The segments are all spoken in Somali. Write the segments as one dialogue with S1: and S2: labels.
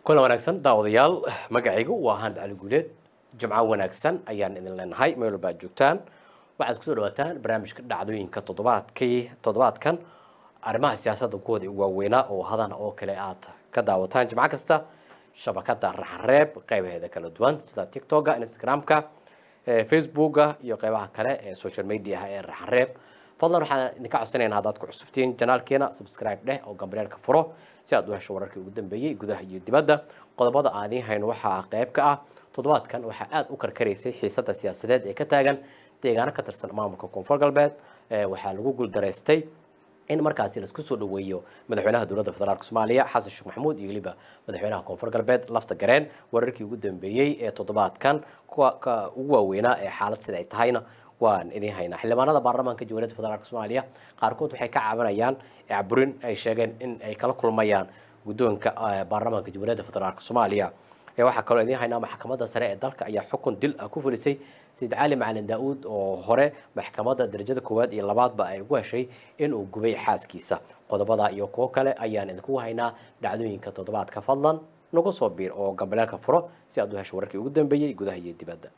S1: kulan wanaagsan daawadayaal magacaygu waa ahaan cali guuleed jimco wanaagsan ayaan idin leenahay meel walba aad joogtaan waxaad kusoo dhawaataan barnaamijka dhacdooyinka toddobaadkii toddobaadkan arrimaha siyaasadda kuwooda ugu waaweynaa oo hadan oo kale aad ka daawataan jimco kasta shabakada raxareeb qeybaheeda kala duwan sida tiktoka instagramka facebooka iyo qeybaha kale ee social mediaha ee raxareeb fadlan waxaan idinka codsanayna haddaad ku cusubtiin janaalkeena subscribe dheh oo gambareelka furo si aad u hesho wararkii ugu dambeeyey gudaha iyo dibadda qodobada aan idiin hayno waxaa qeyb ka ah toddobaadkan waxaa aada u karkaraysay xiisadda siyaasadeed ee ka taagan deegaano ka tirsan maamulka koonfur galbeed waxaa lagu guuldaraystay in markaasi laisku soo dhaweeyo madaxweynaha dowladda federaalk soomaaliya xasan sheekh maxamuud iyo weliba madaxweynaha koonfur galbeed lafta gareen wararkii ugu dambeeyey ee toddobaadkan kuwa ka ugu waaweynaa ee xaalad sida ay tahayna waan idiin haynaa xildhibaanada baarlamaanka jamhuuriyadda federaalk soomaaliya qaarkood waxay ka cabanayaan caburin ay sheegeen in ay kala kulmayaan guddoonka baarlamaanka jamhuuriyadda federaalk soomaaliya waxaa kaloo idiin haynaa maxkamadda sare ee dalka ayaa xukun dil ah ku fulisay sayid cali macalin daa-uud oo hore maxkamadda darajada koowaad iyo labaadba ay ugu heshay inuu gubay xaaskiisa qodobada iyo kuwo kale ayaan idinkugu haynaa dhacdooyinka toddobaadka fadlan nagu soo biir oo gambaleelka furo si aad u hesho wararkii ugu dambeeyey gudaha iyo dibadda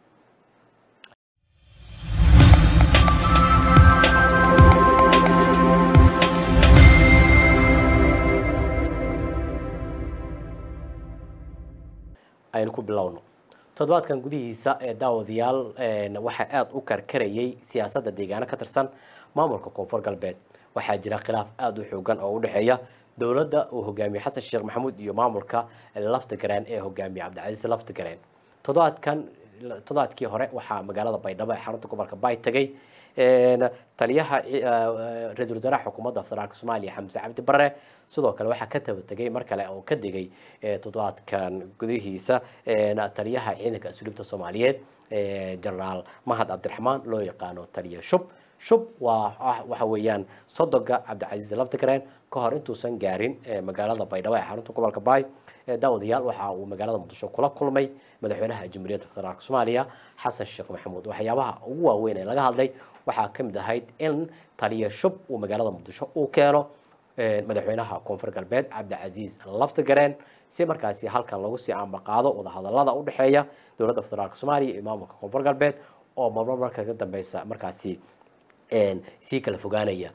S1: aynu ku bilowno toddobaadkan gudihiisa ee daawadayaal waxaa aada u karkarayay siyaasadda deegaano ka tirsan maamulka koonfur galbeed waxaa jira khilaaf aada u xoogan oo u dhexeeya dowladda uu hogaamiye xasan sheekh maxamuud iyo maamulka lafta gareen ee hogaamiye cabdicasiis lafta gareen toddobaadkan toddobaadkii hore waxaa magaalada baydhabo ee xarunta gobolka bay tagay taliyaha ra-isul wasaaraha xukuumadda federaalk soomaaliya xamse cabdi bare sidoo kale waxaa ka taba tegay mar kale oo ka degay toddobaadkan gudihiisa taliyaha ciidanka asluubta soomaaliyeed genaraal mahad cabdiraxmaan loo yaqaano taliya shub shub waa waxa weeyaan sodoga cabdicasiis laftigareen ka hor intuusan gaarin magaalada baydhabo ee xarunta gobolka baay daawadayaal waxa uu magaalada muqdisho kula kulmay madaxweynaha jamhuuriyadda federaalk soomaaliya xasan sheekh maxamuud waxyaabaha ugu waaweyn ee laga hadlay waxaa ka mid ahayd in taliya shub uu magaalada muqdisho uu keeno madaxweynaha koonfur galbeed cabdicasiis laftigareen si markaasi halkan lagu sii ambaqaado wadahadalada u dhexeeya dowladda federaalk soomaaliya iyo maamulka koonfur galbeed oo marmar marka ka dambeysa markaasi sii kala fogaanaya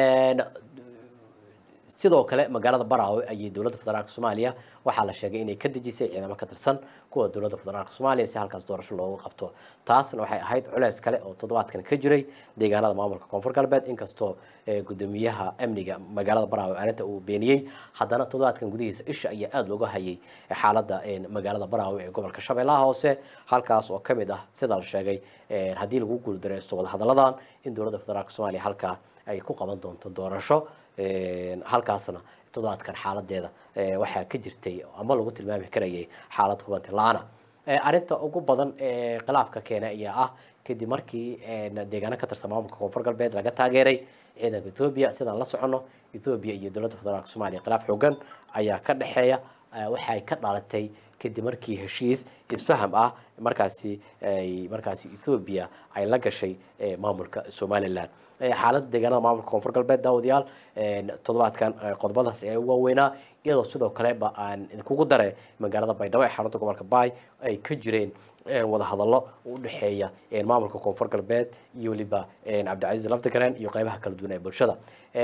S1: sidoo kale magaalada baraawe ayay dowladda federaalk soomaaliya waxaa la sheegay inay ka dejisay ciidamo ka tirsan kuwa dowladda federaalk soomaaliya si halkaas doorasho loogu qabto taasna waxay ahayd culeys kale oo toddobaadkan ka jiray deegaanada maamulka koonfur galbeed inkastoo gudoomiyaha amniga magaalada baraawe arrinta uu beeniyey haddana toddobaadkan gudihiisa isha ayaa aada looga hayay xaaladda magaalada baraawe ee gobolka shabeellaha hoose halkaas oo ka mid ah sida la sheegay haddii lagu guuldareysto wadahadalladan in dowladda federaalk soomaaliya halkaa ay ku qaban doonto doorasho halkaasna toddobaadkan xaaladeeda waxaa ka jirtay ama lagu tilmaami karayay xaalad hubanti la-ana arrinta ugu badan ee khilaafka keena ayaa ah kadib markii deegaano ka tirsan maamulka koonfur galbeed laga taageeray ciidanka ethoobiya sidaan la soconno ethoobiya iyo dowladda federaalk soomaaliya khilaaf xoogan ayaa ka dhexeeya waxay ka dhalatay kadib markii heshiis isfaham ah markaasi ay markaasi ethoobiya ay la gashay maamulka somalilan xaaladda deegaanada maamulka koonfur galbeed daawadayaal toddobaadkan qodobadaas ee ugu waaweynaa iyadoo sidoo kaleba aan idinkugu dare magaalada baydhabo ee xarunta gobolka baay ay ka jireen wadahadallo u dhexeeya maamulka koonfur galbeed iyo weliba cabdicasiis laftigareen iyo qeybaha kala duwan ee bulshada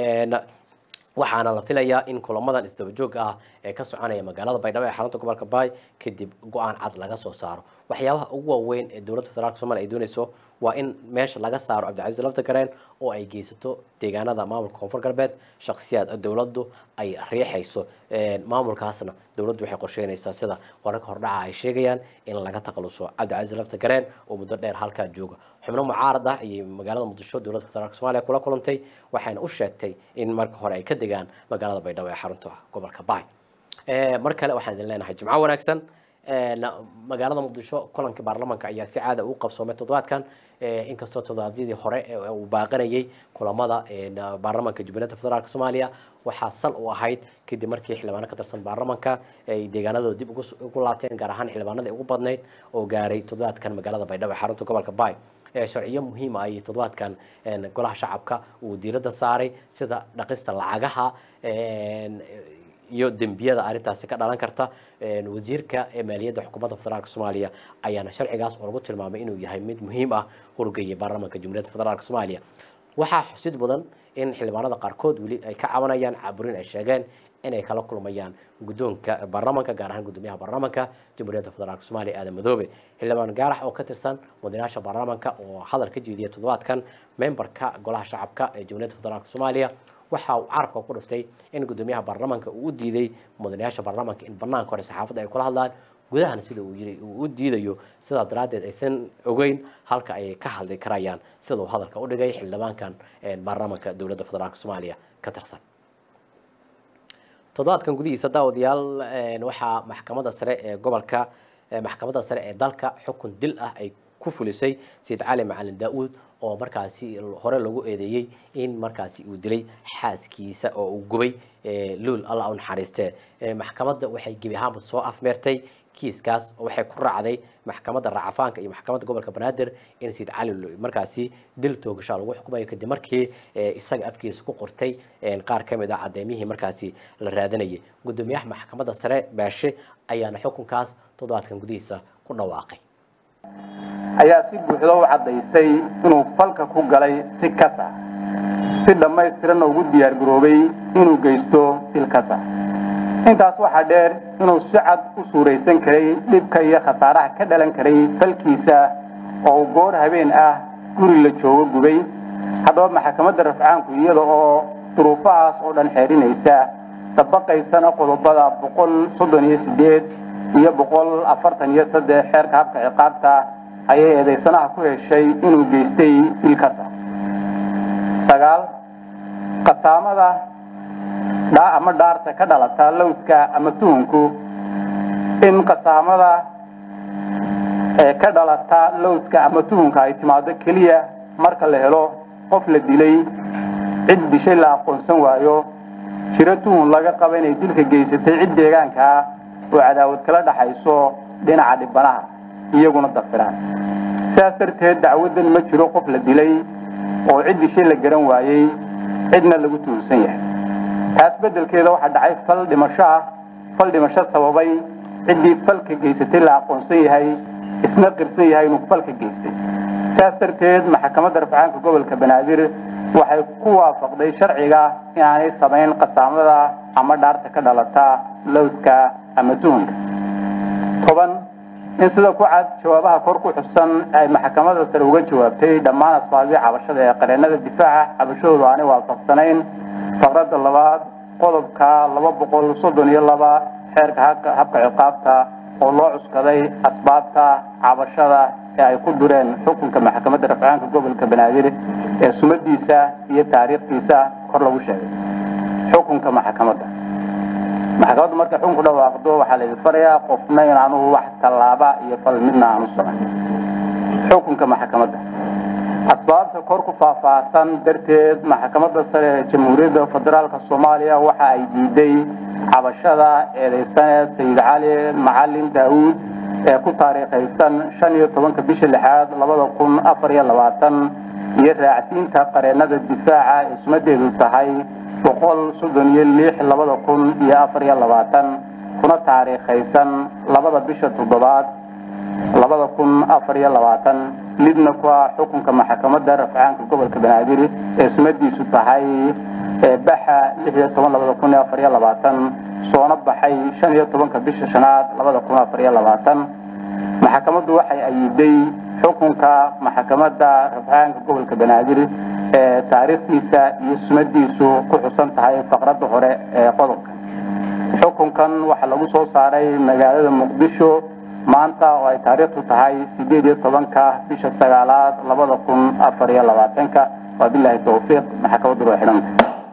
S1: waxaana la filayaa in kulamadan isdaba joog ah ee ka soconaya magaalada baydhabo ee xarunta gobolka baay kadib go-aan cad laga soo saaro waxyaabaha ugu waaweyn ee dowladda federaalk somalia ay dooneyso waa in meesha laga saaro cabdicasiis laftigareen oo ay geysato deegaanada maamulka koonfur galbeed shakhsiyaad dowladdu ay riixayso maamulkaasna dowladdu waxay qorsheynaysaa sida wararka hordhaca ay sheegayaan in laga taqaluso cabdicasiis laftigareen oo muddo dheer halkaa jooga xubno mucaarad ah ayay magaalada muqdisho dowladda federaalk somaaliya kula kulantay waxayna u sheegtay in marka hore ay ka degaan magaalada baydhabo ee xarunta gobolka baay mar kale waxaan idin leenahay jimco wanaagsan magaalada muqdisho kulankii baarlamaanka ayaa si caada ugu qabsoomay toddobaadkan inkastoo toddobaadyadii hore uu baaqanayay kulamada baarlamaanka jubileedda federaalk soomaaliya waxaa sal u ahayd kadib markii xildhibaano ka tirsan baarlamaanka ay deegaanadooda dib ugu laabteen gaar ahaan xildhibaanadii ugu badnayd oo gaaray toddobaadkan magaalada baydhabo ee xarunta gobolka baay sharciyo muhiima ay toddobaadkan golaha shacabka uu diiradda saaray sida dhaqista lacagaha iyo dembiyada arrintaasi ka dhalan karta wasiirka maaliyadda xukuumadda federaalk soomaaliya ayaana sharcigaas oo lagu tilmaamay inuu yahay mid muhiim ah horgeeyay baarlamaanka jumhuuriyadda federaalk soomaaliya waxaa xusid mudan in xildhibaanada qaarkood weli ay ka cabanayaan caburin ay sheegeen inay kala kulmayaan guddoonka baarlamaanka gaar ahaan guddoomiyaha baarlamaanka jamhuuriyadda federaalk soomaaliya aadan madoobe xildhibaan gaarax oo ka tirsan mudanayaasha baarlamaanka oo hadal ka jeediyay toddobaadkan membarka golaha shacabka ee jamhuuriyadda federaalk soomaaliya waxa uu carabka ku dhiftay in guddoomiyaha baarlamaanka uu u diiday mudanayaasha baarlamaanka in banaanka hore saxaafadda ay kula hadlaan gudahana sida uu yiri uu u diidayo sidaa daraaddeed aysan ogeyn halka ay ka hadli karayaan sida uu hadalka u dhigay xildhibaankan baarlamaanka dowladda federaalk soomaaliya ka tirsan toddobaadkan gudihiisa daawadayaal waxaa maxkamadda sare ee gobolka maxkamadda sare ee dalka xukun dil ah ay ku fulisay sayid cali macalin daa-uud oo markaasi hore lagu eedeeyey in markaasi uu dilay xaaskiisa oo uu gubay luul allah u naxariistee maxkamadda waxay gebi ahaanba soo afmeertay kiiskaas waxay ku raacday maxkamadda raacafaanka iyo maxkamadda gobolka banaadir in sayid cali markaasi dil toogashaa lagu xukumayo kadib markii isaga afkiisa ku qortay qaar ka mid ah caddeymihii markaasi la raadanayay guddoomiyaha maxkamadda sare baashe ayaana xukunkaas toddobaadkan gudihiisa ku dhawaaqay
S2: ayaa si buuxda u caddaysay inuu falka ku galay si kas ah si dhammaystiranna ugu diyaargaroobay inuu geysto dil kas ah intaas waxaa dheer inuu si cad u suuraysan karay dhibka iyo khasaaraha ka dhalan karay falkiisa oo uu goor habeen ah guri la joogo gubay haddaba maxkamadda rafcaanku iyada oo duruufahaas oo dhan xeerinaysa dabaqaysana qodobada boqol soddon iyo sideed iyo boqol afartan iyo saddex xeerka habka ciqaabta ayay eedaysanaha ku heshay inuu geystay dilkasa sagaal qasaamada dhaa ama dhaarta ka dhalata lowska ama tuhunku in qasaamada ee ka dhalata lowska ama tuhunka ay timaado keliya marka la helo qof la dilay cid dishay la aqoonsan waayo jiro tuhun laga qaba inay dilka geysatay cid deegaankaa oo cadaawad kala dhaxayso dhinaca dhibanaha iyaguna dafiraan sidaas darteed dacwaddan ma jiro qof la dilay oo cid dishay la garan waayey cidna lagu tuhunsan yahay taas beddelkeeda waxaa dhacay fal dhimasho ah fal dhimasho sababay ciddii falka geysatay la aqoonsan yahay isna qirsan yahay inuu falka geystay sidaas darteed maxkamadda rafcaanka gobolka banaadir waxay ku waafaqday sharciga inaanay samayn qasaamada ama dhaarta ka dhalata lowska ama tuhunka toban in sida ku cad jawaabaha kor ku xusan ay maxkamadda sare uga jawaabtay dhammaan asbaabihii cabashada ee qareennada difaaca cabashadoodu aanay waafaqsanayn faqradda labaad qodobka laba boqol soddon iyo laba xeerka habka ciqaabta oo loo cuskaday asbaabta cabashada ee ay ku dureen xukunka maxkamadda rafcaanka gobolka banaadir ee sumadiisa iyo taariikhdiisa kor lagu sheegay xukunka maxkamadda maxkamaddu markay xukun ku dhawaaqdo waxaa laydin farayaa qofna inaanu wax tallaaba iyo fal midna aanu samayn xukunka maxkamadda asbaabta kor ku faahfaahsan darteed maxkamadda sare ee jamhuuriyadda federaalka soomaaliya waxa ay diiday cabashada eedaysane sayid cali macalin daawuud ee ku taariikhaysan shan iyo tobanka bisha lixaad labada kun afar iyo labaatan iyo raacsiinta qareennada difaaca ee sumadeedu tahay boqol soddon iyo lix labada kun iyo afar iyo labaatan kuna taariikhaysan labada bisha toddobaad labada kun afar iyo labaatan lidna ku ah xukunka maxkamadda rafcaanka gobolka banaadir ee sumadiisu tahay baxa lix iyo toban labada kun iyo afar iyo labaatan soona baxay shan iyo tobanka bisha shanaad labada kun afar iyo labaatan maxkamaddu waxay ayiday xukunka maxkamadda rafcaanka gobolka banaadir ee taariikhdiisa iyo sumadiisu ku xusan tahay faqradda hore ee qodobka xukunkan waxaa lagu soo saaray magaalada muqdisho maanta oo ay taariikhdu tahay sideed iyo tobanka bisha sagaalaad labada kun afar iyo labaatanka wabilaahi towfiiq maxkamaddu waa xidhanta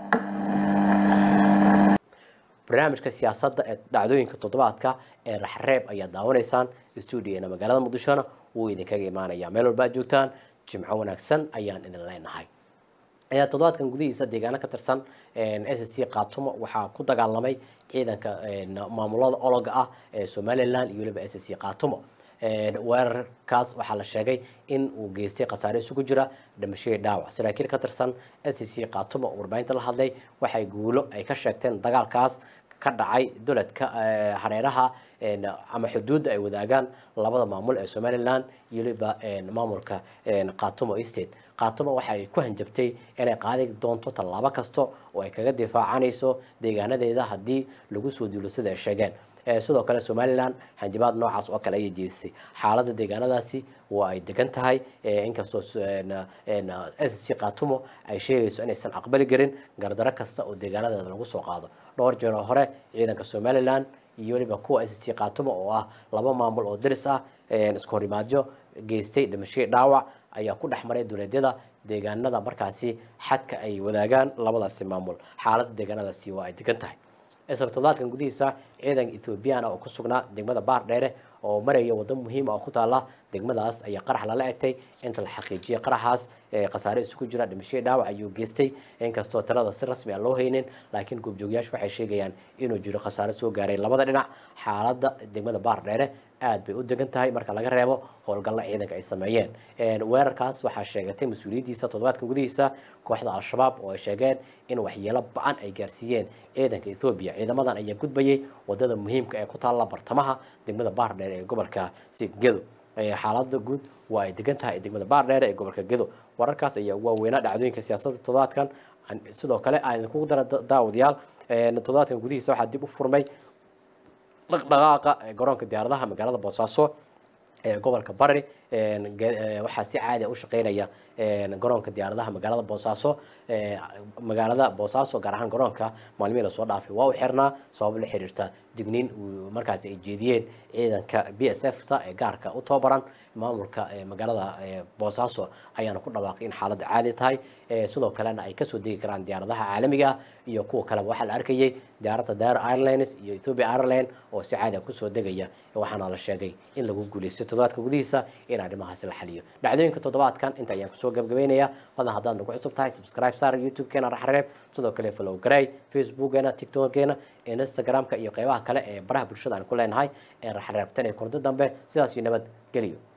S1: barnaamijka siyaasadda ee dhacdooyinka toddobaadka ee raxreeb ayaad daawanaysaan stuudigeena magaalada muqdishona wuu idinkaga imaanaya meel walba ad joogtaan jimco wanaagsan ayaan idin leenahay toddobaadkan gudihiisa deegaano ka tirsan s c kaatumo waxaa ku dagaalamay ciidanka maamulada ologa ah ee somalilan iyo waliba s c kaatumo weerarkaas waxaa la sheegay in uu geystay khasaare isugu jira dhimashadii dhaawac saraakiil ka tirsan s c kaatumo oo warbaahinta la hadlay waxay guulo ay ka sheegteen dagaalkaas ka dhacay duledka hareeraha ama xuduudda ay wadaagaan labada maamul ee somalilan iyo waliba maamulka katumo state katumo waxay ku hanjabtay inay qaadi doonto tallaabo kasta oo ay kaga difaacanayso deegaanadeeda haddii lagu soo duulo sida ay sheegeen sidoo kale somalilan hanjabaad noocaas oo kale ayay jeedisay xaaladda deegaanadaasi waa ay degan tahay inkastoo s c katumo ay sheegayso inaysan aqbali karin gardaro kasta oo deegaanadeeda lagu soo qaado dhowr jeer oo hore ciidanka somalilan iyo waliba kuwa s c katumo oo ah laba maamul oo diris ah isku horimaadyo geystay dhimashadii dhaawac ayaa ku dhex maray duleedyada deegaanada markaasi xadka ay wadaagaan labadaasi maamul xaaladda deegaanadaasi waa ay degan tahay isla toddobaadkan gudihiisa ciidanka ethoobiyaana oo ku sugnaa degmada baar dheere oo maraya waddo muhiim ah oo ku taala degmadaas ayaa qarax lala egtay inta la xaqiijiyay qaraxaas khasaare isugu jira dhimashadii dhaawac ayuu geystay inkastoo talada si rasmi aan loo haynin laakiin goobjoogayaashu waxay sheegayaan inuu jiro khasaare soo gaaray labada dhinac xaaladda degmada baar dheere aad bay u degan tahay marka laga reebo howlgalla ciidanka ay sameeyeen weerarkaas waxaa sheegatay mas-uuliyaddiisa toddobaadkan gudihiisa kooxda al-shabaab oo ay sheegeen in waxyeelo ba-an ay gaarsiiyeen ciidanka ethoobiya ciidamadan ayaa gudbayay wadada muhiimka ee ku taalla bartamaha degmada baar dheere ee gobolka gedo xaalada guud waa ay degan tahay degmada baar dheere ee gobolka gedo wararkaas ayaa ugu waaweynaa dhacdooyinka siyaasadda toddobaadkan sidoo kale aan idinkugu dara daawadayaal toddobaadkan gudihiisa waxaa dib u furmay dhaqdhaqaaqa garoonka diyaaradaha magaalada boosaaso ee gobolka bari waxaa si caadi u shaqeynaya garoonka diyaaradaha magaalada boosaaso magaalada boosaaso gaar ahaan garoonka maalmihii lasoo dhaafay waa u xirnaa sabab la xiriirta digniin markaasi ay jeediyeen ciidanka b s f ta ee gaarka u tababaran maamulka magaalada boosaaso ayaana ku dhawaaqay in xaaladda caadi tahay sidoo kalena ay kasoo degi karaan diyaaradaha caalamiga ah iyo kuwa kaleba waxaa la arkayay diyaaradda dair airlines iyo ethiopia airline oo si caadi a kusoo degaya waxaana la sheegay in lagu guuleystay toddobaadka gudihiisa in arrimahaasi la xaliyo dhacdooyinka toddobaadkan inta ayaan kusoo gabagabeynaya badan haddaad nagu cusub tahay subscribe saar youtube-keena raxreeb sidoo kale follow garay facebookgeena tiktokeena instagram-ka iyo qeybaha kale ee baraha bulshada aan ku leenahay ee raxreebtan ee kordo dambe sidaas iyo nabad geliyo